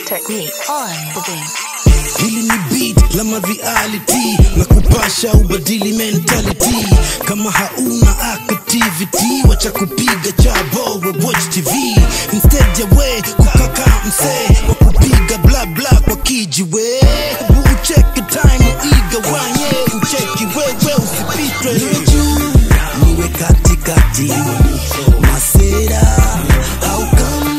Technique on the beat. hili ni beat la mareality na kupasha ubadili mentality kama hauna activity wacha kupiga chabo we watch tv instead ya we kukaka msee wa kupiga bla bla kwa kijiwe hebu ucheke time igawanye ucheki wewe usipitwe niwe juu niwe katikati masera au kama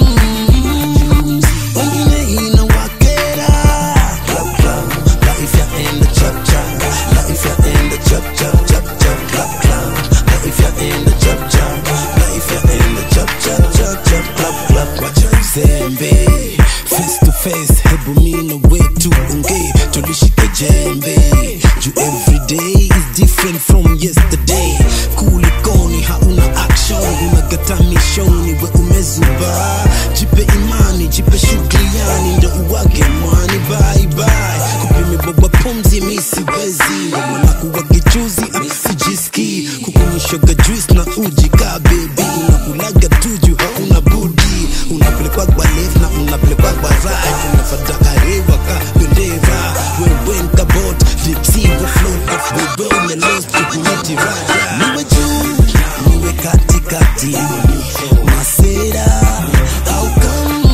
wengine inawakera Club, club, life ya enda chap chap life ya enda chap chap chap chap club club life ya enda chap chap life ya enda chap chap chap chap club club wacha uzembe face to face hebu mina wetu unge tulishike jembe juu every day is different from yesterday kulikoni hauna action unagata mishoni we umezuba jipe imani jipe shughuli yani ndo uwage mwani bye bye kupime boba pumzi mi siwezi manakuwa kichuzi sijiski kukunyishoga juice na uji ka bebi unakulaga tuju hauna budi unapelekwa kwa left na unapelekwa kwa right unafata arewa ka bendera wewenka bot dipsivo float off bebe umelost kukumiti rada niwe juu niwe katikati masera au kama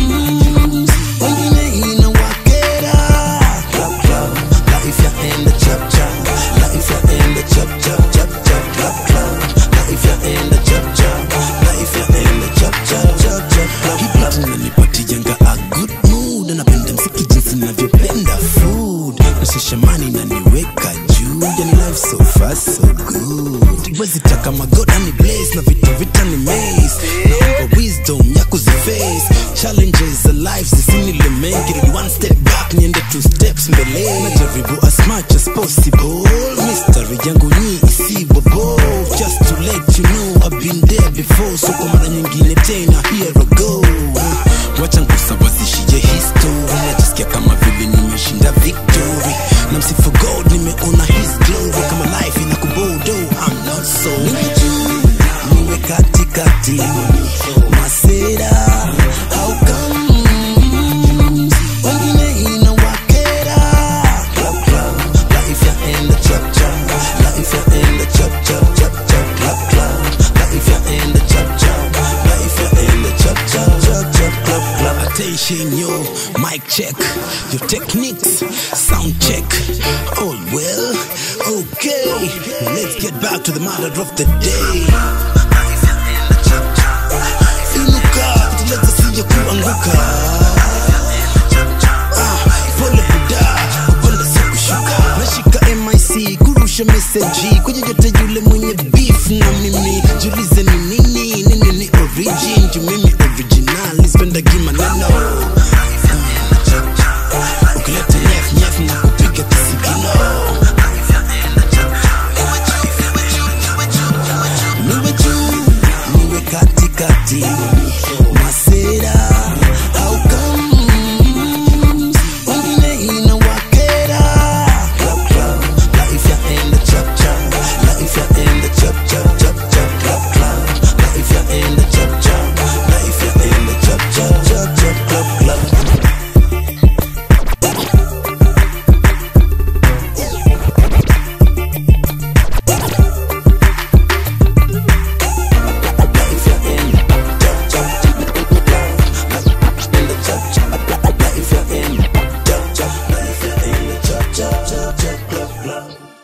wengine inawakera Club, club, life ya enda chap chap life ya enda chap chap chap chap club club life ya enda chap chap life ya enda chap chap chap chap club club unanipatianga a good mood napenda mziki jinsi navyopenda food nashishamani naniweka juu yani life so fast so good wezi taka magoda ni blaze na vitu vita ni maze naomba wisdom ya kuziface challenges za life zisinile mengi rudi one step back niende two steps mbele najaribu as much as possible mystery yangu nyi isibobo just to let you know I've been there before so kwa mara nyingine tena here I go wacha ngusawazishie history najisikia kama vile nimeshinda victory na msifu god nimeona his glory kama life ina kubodo I'm not so niwe juu niwe katikati masera au kama wengine inawakera Club, club, life ya enda chap chap life ya enda chap chap chap chap club club life ya enda chap chap life ya enda chap chap chap chap club club attention yo mic check your techniques sound check all well okay let's get back to the matter of the day inuka tuleta sija kuanguka Ah, pole buda kupanda si kushuka nashika mic kurusha meseji kwenye yote yule mwenye beef na mimi julize ni nini nini ni origin juu mimi original spendagi maneno ukileta nyef nyef na kupiga kisigino niwe juu niwe katikati masera au kama wengine inawakera Club, club, life ya enda chap chap life ya enda chap chap chap chap club club life ya enda chap chap life ya enda chap chap chap chap club club life ya enda chap chap chap enda chap chap life ya enda chap chap life ya enda chap chap chap chap club club